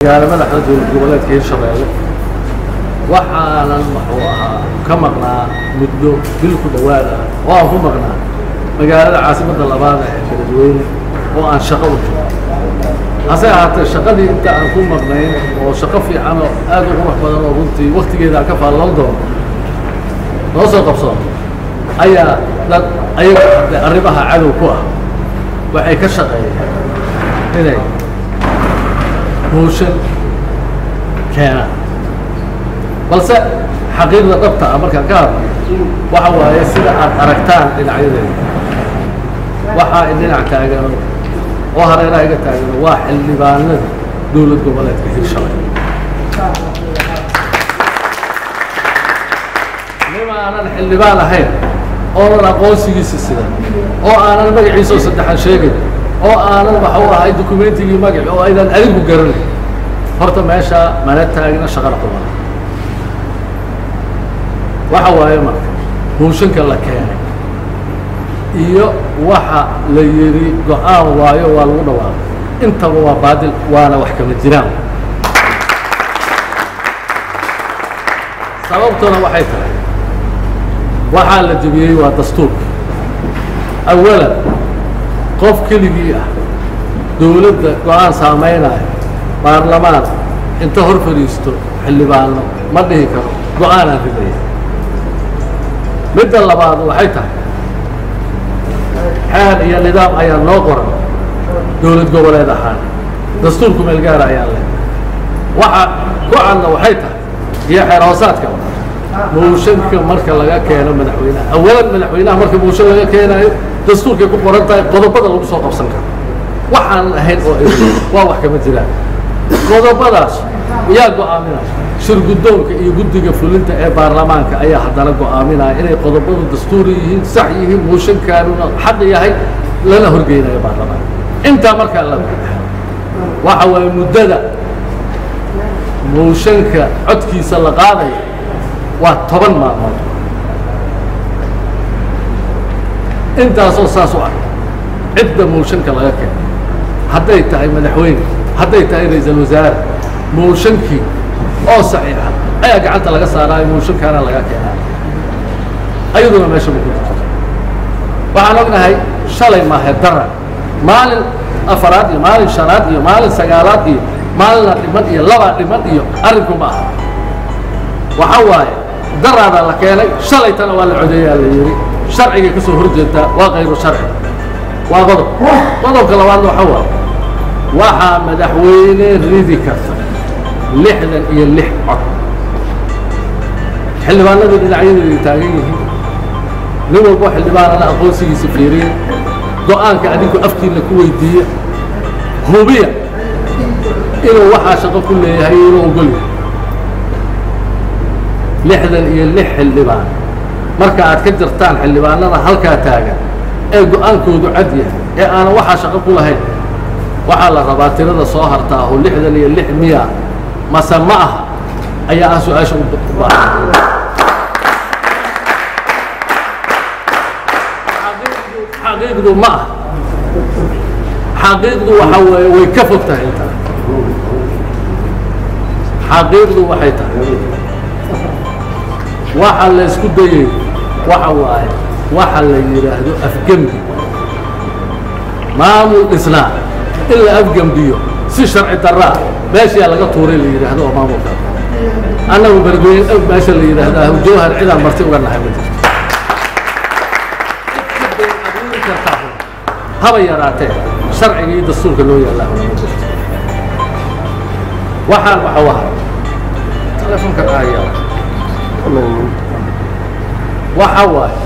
magaalo madaxda dowlad goboleedka hirshabeelle waxaanan wuxuu ahaa ka maqnaa muddo bil ku dhowaad ah oo aan ku maqnaa magaalada caasimadda labaada ee beledweyne oo aan shaqo u jiro hase ahaatee shaqadii inta aan ku maqnayn oo shaqo fiican oo aad u qurux badan oo runtii waktigeeda aan ka faalloon doono noo soo qabsoon ayaa dad ayaga hadde arrimaha cadow ku ah waxay ka shaqeeyeen inay mooshan keenaan balse xaqiiqda dhabta ah markaan ka hadlo waxa waaye sida aad aragtaan dhinacyadeeda waxaa dhinac taagano oo hareeraha iga taagano waa xildhibaanada dowlad goboleedka hirshabelle nima aanan xildhibaan ahayn oonan aqoonsigiisa sidan oo aanan magaciisa oo saddexan sheegayn oo aanan waxa u ahay dukumentigii magaci oo aydan adigu garanayn horta meesha mana taagna shaqana qubana waxa waaye marka mooshanka la keenay iyo waxa la yidhi go-aan waayo waa lagu dhawaaqay intaba waa baadil waana wax kama jiraan sababtuna waxay tahay waxaa la jebiyey waa dastuurka awalan qof keligii ah dowladda go-aan saamaynayo baarlamaan inta hor fadhiisto xildhibaano ma dhihi karo go-aanaan ridaya midda labaad waxay tahay xeer iyo nidaam ayaa noo qoran dowlad goboleed ahaan dastuurku meel gaara ayaan leh waxa ku cadna waxay tahay iyo xeer hoosaadka mooshanka marka laga keeno madaxweynaha awalan madaxweynaha marka mooshan laga keenaayo dastuurkay ku qoran tahay qodobada lagu soo qabsan karo waxaan ahayn oo waa wax kama jiraan qodobadaas yaa go-aaminaya shirguddoonka iyo guddiga fulinta ee baarlamaanka ayaa haddana go-aaminaya inay qodobadu dastuuri yihiin sax yihiin mooshankaanuna xaq yahay lana horgeynayo baarlamaanka intaa markaa la waxa waaye muddada mooshanka codkiisa la qaadayo waa toban maalmood intaasoo saas u ah cidda mooshanka laga keeno hadday tahay madaxweyne hadday tahay ra-iisal wasaare mooshankii oo saxiixa ayaa gacanta laga saaraayo mooshankaana laga keenaa ayaduna meesha ma ku jirto waxaan ognahay shalay maahe dara maalin afaraad iyo maalin shanaad iyo maalin sagaalaad iyo maalina dhiman iyo labaa dhiman iyo arrinku ma aha waxa waaye daraadaa la keenay shalaytana waa la codeeyaa la yidhi sharcigay ka soo horjeedaa waa kayru sharci waa qodob qodobka labaadna waxa waaye waxaa madaxweyne ridi karta lixdan iyo lix cod xildhibaanadu dhinacyadeeday taagan yihiin nin walbo xildhibaanana aqoonsigiisa fiiriya go-aanka adinku afkiina ku weydiiya hubiya inuu waxaa shaqo ku leeyahay inuu ogol yahay lixdan iyo lix xildhibaan marka aad ka jirtaan xildhibaanada halkaa taagan ee go-aankoodu cad yahay ee aanan waxaa shaqo ku lahayn waxaa la rabaa tirada soo hartaa oo lixdan iyo lix miya mase ma aha ayaa ah su-aasha u baahan xaqiiqdu ma ah xaqiiqdu waxa weeye way ka fog tahay intaa xaqiiqdu waxay tahay waxa la isku dayay waxa waaye waxa la yidhaahdo afgembi maamul dhisnaa in la afgembiyo si sharci daraa meeshaa laga tuuray la yidhaahdo oo maamulka annagu beledweyne meesha la yidhaahdaa jawhar cidaan marti uga nahay ma jirto haba yaraatee sharciga iyo dastuurka loo yaallaa ma jirto waxaan waxau ahaa telefonka ayaa waxa waaye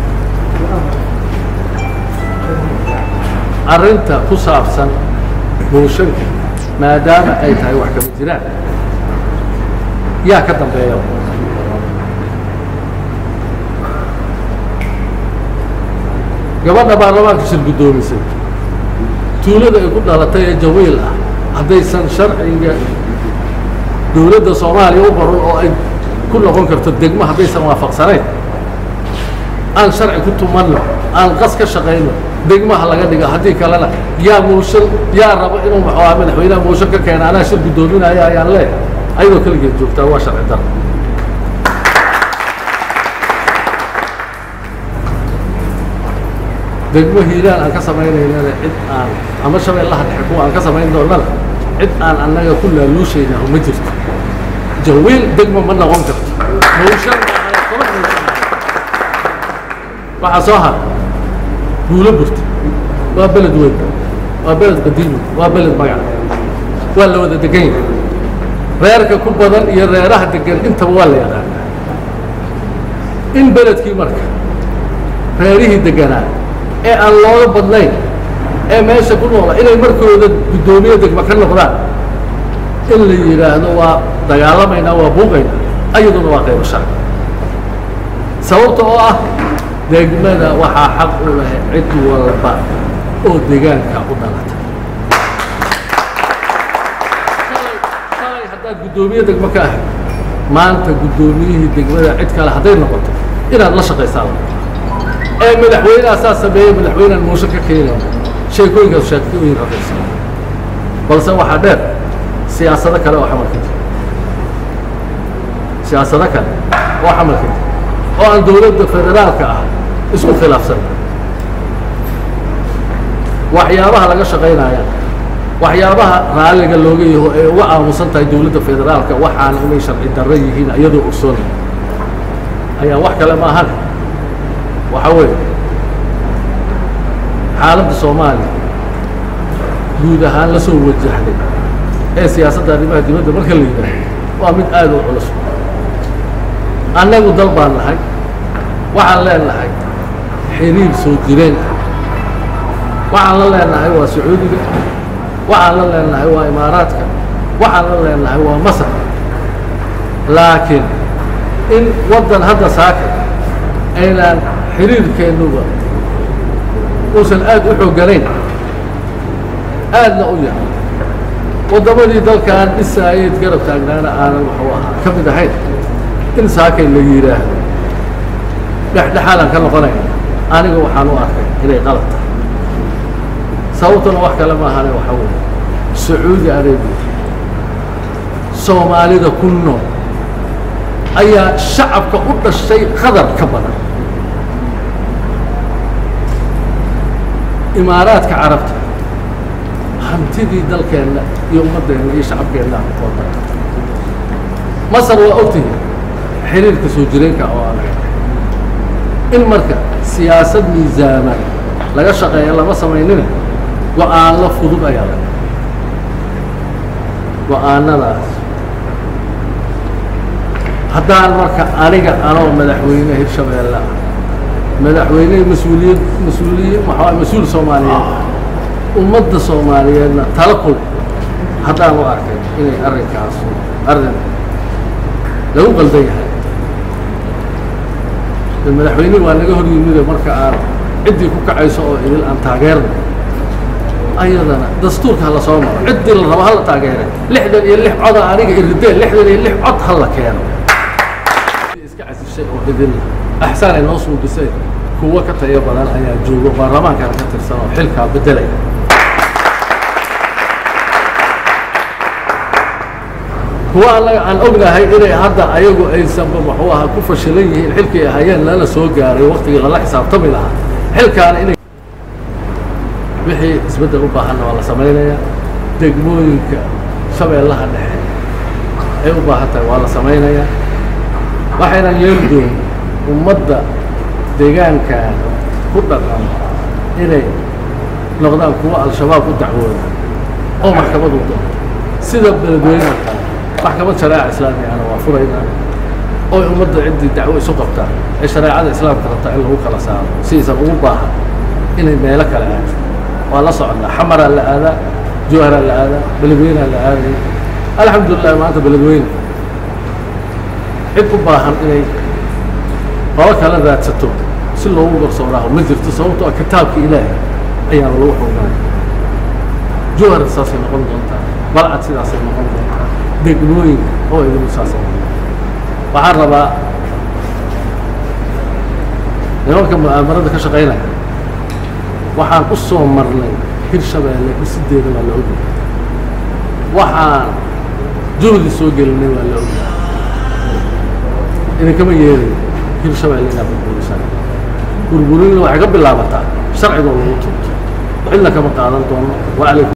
arrinta ku saabsan mooshanka maadaama ay tahay wax kama jiraan yaa ka dambeeya gabadha baarlamaanka shir guddoomisay tuulada ay ku dhalatay ee jawiil ah haddaysan sharciga dowladda soomaaliya u qoran oo ay ku noqon karto degmo haddaysan waafaqsanayn aan sharci ku tumanno aan qas ka shaqayno degmaha laga dhiga haddii kalena yaa mooshan yaa rabo inuu muxuu ahaa madaxweynaha mooshan ka keena anaa shir guddoominaya ayaan leeyahay ayadoo keligeed joogtaa waa sharci daro degmo hiiraan aan ka samaynaynana cid aan ama shabeellaha dhexe kuwa aan ka samayn doonana cid aan annaga ku laaluushayna ma jirto jawiil degmo ma noqon karto mooshan waxaa soo hara guulo burta waa beled weyn waa beled qadiimi waa beled magac waa la wada degan yahay reerka ku badan iyo reeraha degan intaba waa la yaqaanaa in beledkii marka reerihii deganaa ee aan looga badnayn ee meesha ku noola inay markooda guddoomiye degma ka noqdaan in la yidhaahdo waa dagaalamaynaa waa buuqaynaa ayaduna waa qaybo sharci sababta oo ah degmada waxaa xaq u leh cid walba oo degaanka u dhalata shalay haddaad guddoomiye degmo ka ahayd maanta guddoomiyihii degmada cid kale hadday noqoto inaad la shaqaysaa ee madaxweyneha saa sameeyey madaxweynean moosho ka keenaya sheekooyinkaas sheekooyin raqaysa balse waxaa dheer siyaasado kale oo xamalka jira siyaasado kale oo xamalka jira oo aan dowladda federaalka ah isku khilaafsan waxyaabaha laga shaqaynaya waxyaabaha raalliga looga yaho ee uga aamusan tahay dowladda federaalka waxaana inay sharci darro yihiin iyadoo ogsoonay ayaa wax kale ma ahan waxaa weeye xaaladda soomaaliya guud ahaan la soo wajahday ee siyaasadda arrimaha dibadda marka la yidhaaho waa mid aad u culus annagu dal baan nahay waxaan leenahay xiriir soo jireen waxaan la leenahay waa sacuudiga waxaan la leenahay waa imaaraadka waxaan la leenahay waa masar laakiin in waddan hadda saaka aynaan xiriirkeennuba uusan aad u xoogganayn aadna u yahay waddamadii dalkan dhisaayeed garab taagnaana aanan waxuu ahaa ka mid ahayn in saakay la yidhaahdo dhexdhexaadaan ka noqonayna aniga waxaan u arkay inay qalad tahay sababtuna wax kale maahane waxaa weeye sacuudi arabiya soomaalida ku nool ayaa shacabka u dhashay qadar ka badan imaaraadka carabta hantidii dalkeenna iyo ummaddeenna iyo shacabkeenna oo dhan masar waa ogtihi xiriirka soo jireenka oo aan in marka siyaasad miisaaman laga shaqeeya lama samaynina go-aanlo fudud ayaa laga go-aanadaas haddaan marka aniga anoo madaxweyne hirshabeelle ah madaxweyne mas-uuliyad mas-uuliye maxaa mas-uul soomaaliyeed ummadda soomaaliyeedna tala kul haddaan u arkay inay arrinkaas arrin lagu qaldan yahay de madaxweyne waa naga hor yimide marka aan ciddii ku kacayso oo idil aan taageerna ayadana dastuurka hala soo maro ciddii la rabo hala taageere lixdan iyo lix coda aniga irideen lixdan iyo lix cod hala keeno iska casishay oo idil axsaan ay noo suubisay kuwo ka tayo badan ayaa joogo baarlamaankana ka tirsan oo xilkaa beddelaya kuwa annaga aan ognahay inay hadda ayagu aysanba muxuu ahaa ku fashilan yihiin xilkii ahayeen lala soo gaaray waktigii lala xisaabtami lahaa xilkaana inay wixii isbeddel u baahanna waa la samaynayaa degmooyinka shabeellaha dhexe ay u baahan tahay waa la samaynayaa waxaynan yeeli doonin ummadda deegaankan ku dhaqan inay noqdaan kuwa al-shabaab u dacwooda oo maxkamad u doonto sida beledweyne oo kale maxkamad shareeca islaamigana waa furaynaa oy ummadda ciddii dacwo isu qabtaan ee shareecada islaamka rabtaa in lagu kala saaro si aysan ugu baahan inay meelo kale aado waa la soconnaa xamaraa la aadaa jawharaa la aadaa beledweynaa la aadaya alxamdulilah maanta beledweyne cid u baahan inay qolo kala raadsato si loogu garsoonaho ma jirto sababtoo kitaabka ilaahay ayaana lagu xugnay jawhar saasay noqon doontaa balcad sidaasay noqon doontaa degmooyinka oo idinku saasay noqon waxaan rabaa nimanka mu'aamarada ka shaqaynaya waxaan u soo marnay hirshabeelle dhisideeda waa la ogyahay waxaan juhdi soo gelinay waa la ogyahay idinkama yeelayo hirshabeelle inaad burburisaan burburinna waxay ka bilaabataa sharciga lagu tunto cidna kama qaadan doono wa alaykum